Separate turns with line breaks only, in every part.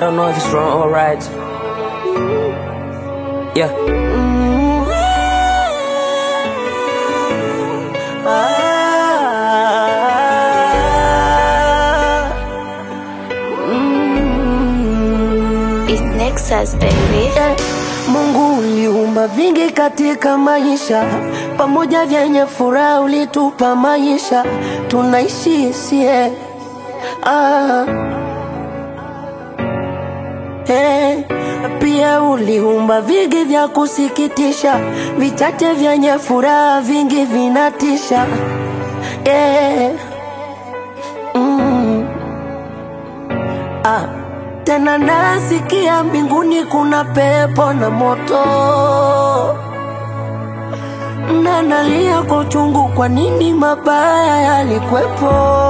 don't know if it's wrong or right. Yeah.
It's Nexus, baby.
Eh, Mungu uliumba vingi katika maisha, pamoja vyenye furaha ulitupa maisha, tunaishi sie ah. Eh, pia uliumba vingi vya kusikitisha, vichache vyenye furaha, vingi vinatisha eh. mm. ah. Tena nasikia mbinguni kuna pepo na moto, na nalia kwa uchungu, kwa nini mabaya yalikwepo?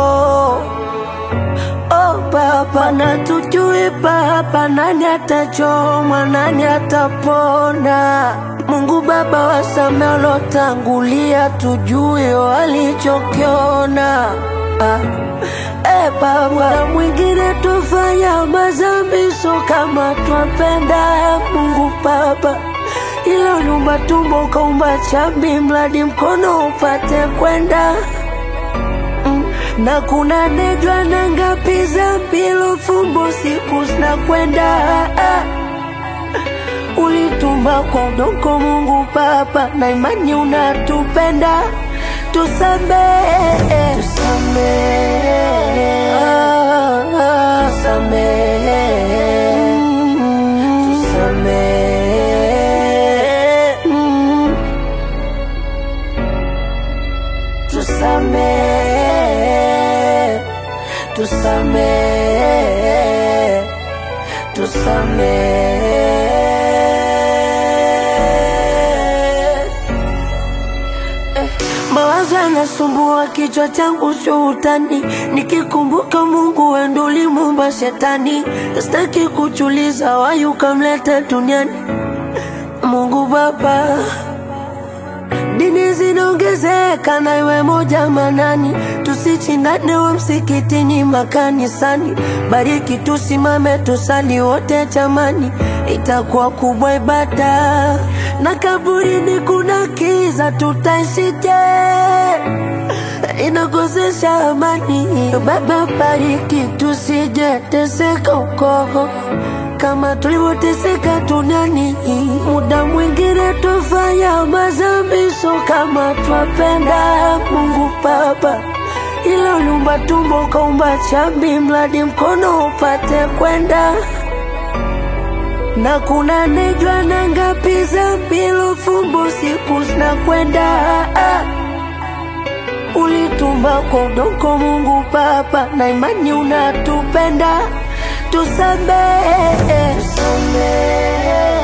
Oh Baba, na tujui Baba, nani atachomwa, nani atapona? Mungu Baba, wasame walotangulia, tujue walichokiona ah. Eh, Baba, na mwingine tufanya mazambi, so kama twapenda Mungu Baba, ila uliumba tumbo ukaumba chambi, mradi mkono upate kwenda Mm, na kuna nejwa na ngapi za mbilo fumbo siku zinakwenda ah. Ulitumba kwa udongo Mungu Baba, na imani unatupenda, tusamehe, tusamehe, ah, ah, tusamehe, mm, tusamehe, mm, tusamehe, tusamehe, tusamehe. Mawazo yanasumbua kichwa changu shuhutani, nikikumbuka Mungu wendo ulimuumba shetani, sitaki kuchuliza wayu ukamleta duniani. Mungu Baba, dini zinaongezeka na iwe moja manani, tusichindane wa msikitini makanisani, bariki tusimame tusali wote chamani, itakuwa kubwa ibada na kaburini kuna kiza, tutaishije? Inakosesha amani. Baba, bariki tusije teseka uko kama tulivyoteseka duniani. Muda mwingine tufanya mazambi, so kama twapenda Mungu Baba, ila uliumba tumbo ukaumba chambi, mradi mkono upate kwenda na kuna nejwa na ngapi za mbilo fumbo siku zinakwenda ah. Ulitumba kwa udongo Mungu Baba, na imani unatupenda, tusamehe, tusamehe